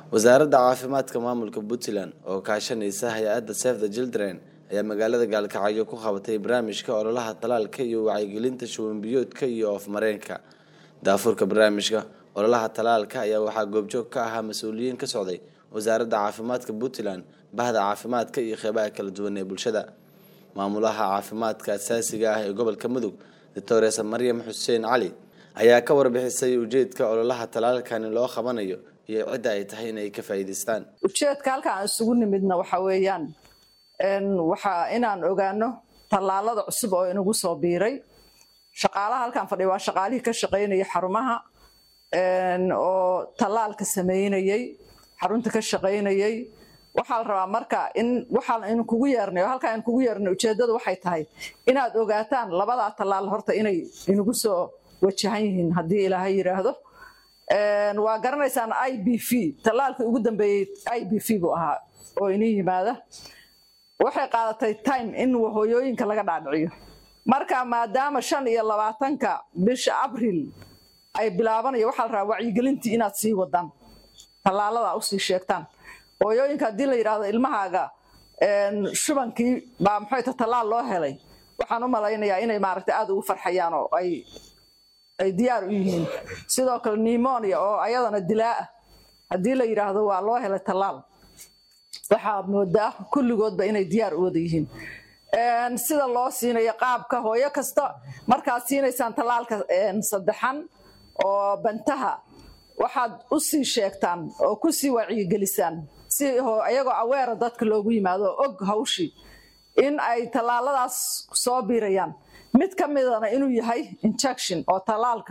wasaaradda caafimaadka maamulka puntland oo kaashanaysa hay-adda save the children ayaa magaalada gaalkacyo ku qabatay barnaamijka ololaha talaalka iyo wacyigelinta shubanbiyoodka iyo oofmareenka daafurka barnaamijka ololaha talaalka ayaa waxaa goobjoog ka ahaa mas-uuliyiin ka socday wasaaradda caafimaadka puntland bahda caafimaadka iyo qeybaha kala duwan ee bulshada maamulaha caafimaadka asaasiga ah ee gobolka mudug doctoresa maryam xuseen cali ayaa ka warbixisay ujeedka ololaha talaalkani loo qabanayo iyo cidda ay tahay inay ka faa'iidaystaan ujeedka halka aan isugu nimidna waxa weeyaan waxa inaan ogaano tallaalada cusub oo inagu soo biiray shaqaalaha halkaan fadhiya waa shaqaalihii ka shaqaynaya xarumaha oo tallaalka sameynayey xarunta ka shaqaynayey waxaa la rabaa marka in waxaan inu kugu yeernay oo halkaan kugu yeernay ujeeddadu waxay tahay inaad ogaataan labadaa tallaal horta inay inagu soo wajahan yihiin haddii ilaahay yidhaahdo waa garanaysaan i b v tallaalkii ugu dambeeyey i b v buu ahaa oo inii yimaada waxay qaadatay time in hooyooyinka laga dhaadhiciyo marka maadaama shan iyo labaatanka bisha abril ay bilaabanayo waxaa la rabaa wacyigelintii inaad sii wadaan tallaalada usii sheegtaan hooyooyinka haddii la yidhaahdo ilmahaaga shubankii baa maxayta tallaal loo helay waxaan u malaynayaa inay maaragtay aada ugu farxayaan oo ay ay diyaar u yihiin sidoo kale nimonia oo ayadana dilaa ah haddii la yidhaahdo waa loo helay tallaal waxaa moodaa kulligoodba inay diyaar u wada yihiin sida loo siinayo qaabka hooyo kasta markaad siinaysaan tallaalka saddexan oo bantaha waxaad u sii sheegtaan oo ku sii wacyigelisaan si iyagoo aweera dadka loogu yimaado oo og hawshii in ay tallaaladaas soo biirayaan mid ka midana inuu yahay injection oo tallaalka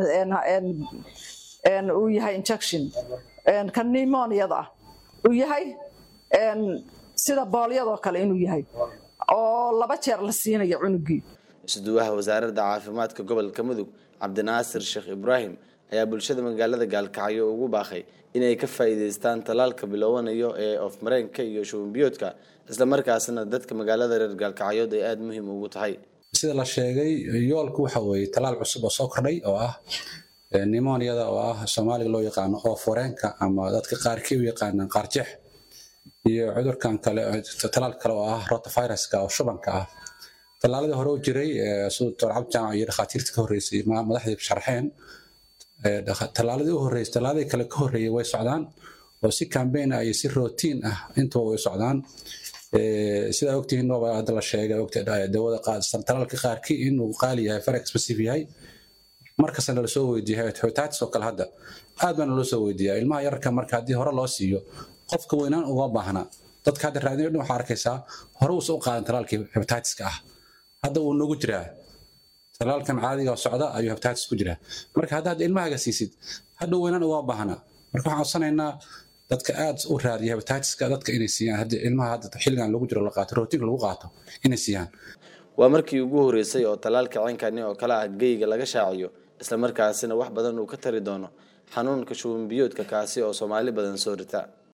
uu yahay injection ka nimoniada ah uu yahay sida boolyadoo kale inuu yahay oo laba jeer la siinayo cunugii isduwaha wasaaradda caafimaadka gobolka mudug cabdinaasir sheekh ibraahim ayaa bulshada magaalada gaalkacyo ugu baaqay inay ka faa'iidaystaan tallaalka biloowanayo ee oofmareenka iyo shubanbiyoodka islamarkaasna dadka magaalada reer gaalkacyood ay aada muhiim ugu tahay sida la sheegay yoolku waxa weeye talaal cusub oo soo kordhay oo ah nimoniada oo ah soomaaliga loo yaqaano ooforeenka ama dadka qaarkii u yaqaanaan qaarjeex iyo cudurkan kale talaal kale oo ah rotaviruska oo shubanka ah tallaaladii hore u jiray sida doctor cabdi jaamac iyo dhakhaatiirta ka horreysay madaxdii sharxeen tallaaladii u horreysay tallaaladii kale ka horreeyay way socdaan oo si cambaign ah iyo si rotiin ah intuba way socdaan sidaa ogtihiin nooba hadda la sheegay dawada talaalka qaarkii inuu qaali yahay far expensive yahay markastana lasoo weydiiya hepatitis oo kale hadda aad baana loo soo weydiiyaa ilmaha yararka marka haddii hore loo siiyo qofka weynaan uga baahna dadka hadda raadinayo dhan waxaa arkaysaa hore uusa u qaadan talaalkii hepatitiska ah hadda wuu nagu jiraa talaalkan caadiga socda ayuu hepatitis ku jiraa marka hadda hadda ilmahaga siisid hadda weynaan uga baahna marka waxaan codsanaynaa dadka aad u raadiya hepatitiska dadka inay siiyaan haddii ilmaha hadda xilligan lagu jiro la qaato rootinka lagu qaato inay siiyaan waa markii ugu horreysay oo tallaalka ceynkani oo kale ah geyga laga shaaciyo islamarkaasina wax badan uu ka tari doono xanuunka shubanbiyoodka kaasi oo soomaali badan soo rita